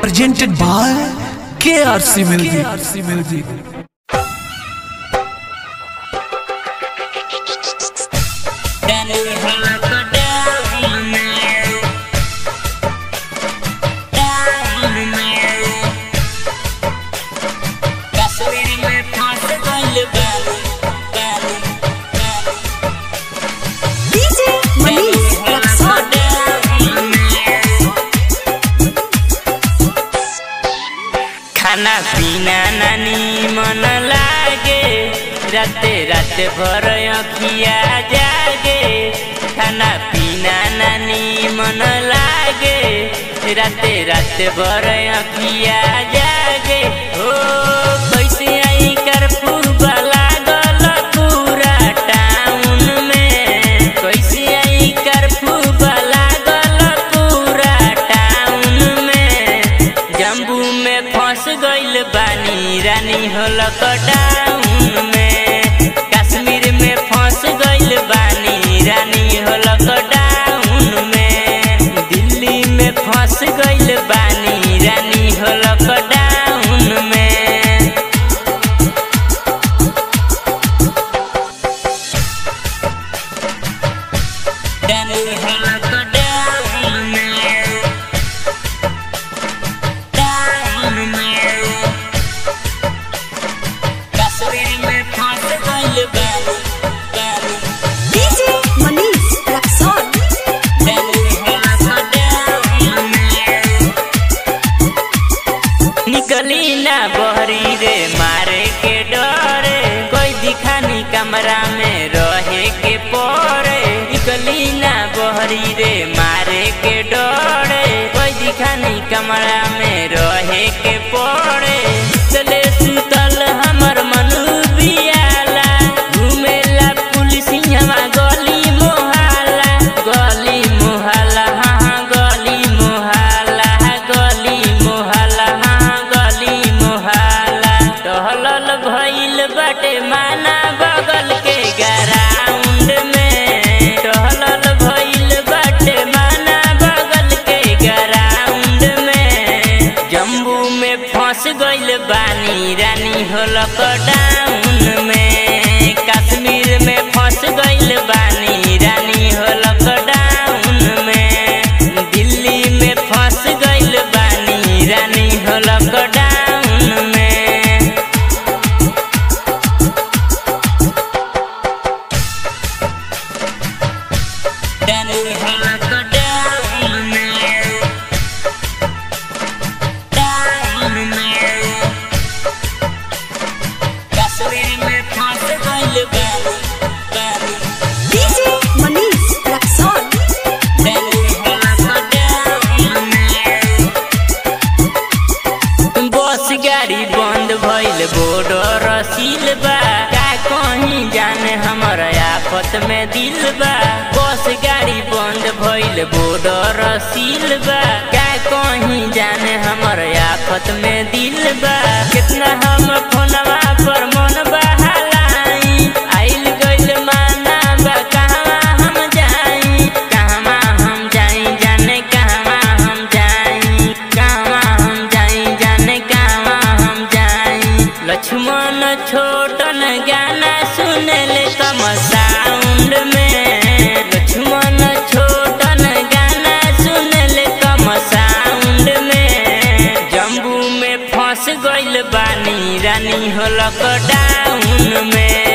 presented by KRC Music. KRC Music. DJ Manish Rexon. खाना पीना नानी मन लागे राते राते भर अखिया जागे खाना पीना नानी मन लागे राते राते भर अखिया जागे ओ कैसे आई कर्फ्यू लागल पूरा टाउन में कैसे आई कर्फ्यू लागल पूरा टाउन में जम्बू में फंस गइल बानी रानी हो लॉकडाउन में कश्मीर में फंस गइल बानी रानी हो लॉकडाउन में दिल्ली में फंस गइल बानी रानी हो लॉकडाउन में रानी हो लॉकडाउन में डाउन में कश्मीर में फंस गइल बानी बानी DJ Manish Rexon. निकली ना बहरी रे मारे के डरे कोई दिखानी कमरा में रहे के पड़े निकली ना बहरी रे मारे के डरे कोई दिखानी कमरा में रहे के पड़े चले सुतल हमर मनु बियाला घुमेला पुलिस हवा गली मोहल्ला गली मोहल्ला हाँ हाँ गली मोहल्ला गली मोहल्ला हाँ गली मोहल्ला टहलल भइल बाटे माना बगल के ग्राउंड में टहलल भइल बाटे माना बगल के ग्राउंड में जम्बू में फंस गइल बानी रानी हो लॉकडाउन में कश्मीर में फंस गइल बानी रानी हो लॉकडाउन में दिल्ली में फंस गइल बानी रानी हो लॉकडाउन में रानी हो लॉकडाउन में डाउन में कश्मीर में फंस गइल बानी बानी DJ Manish Rexon. बस गाड़ी बंद भइल बॉर्डर सील बा का कहीं जाने हमर आफत में दिल बा बस गाड़ी बंद भइल बॉर्डर सील बा का कहीं जाने हमर आफत में दिल बा कितना हम फोनवा पर मन बहालाई आइल गइल माना बा कहवा हम जाई कहवा हम जाई जाने कहवा हम जाई कहवा हम जाई जाने कहवा हम जाई लक्ष्मण छोटन गाना सुनले कम साउंड में लक्ष्मण छोटन गाना सुनले कम साउंड में जम्बू में फंस गइल बानी रानी हो लॉकडाउन में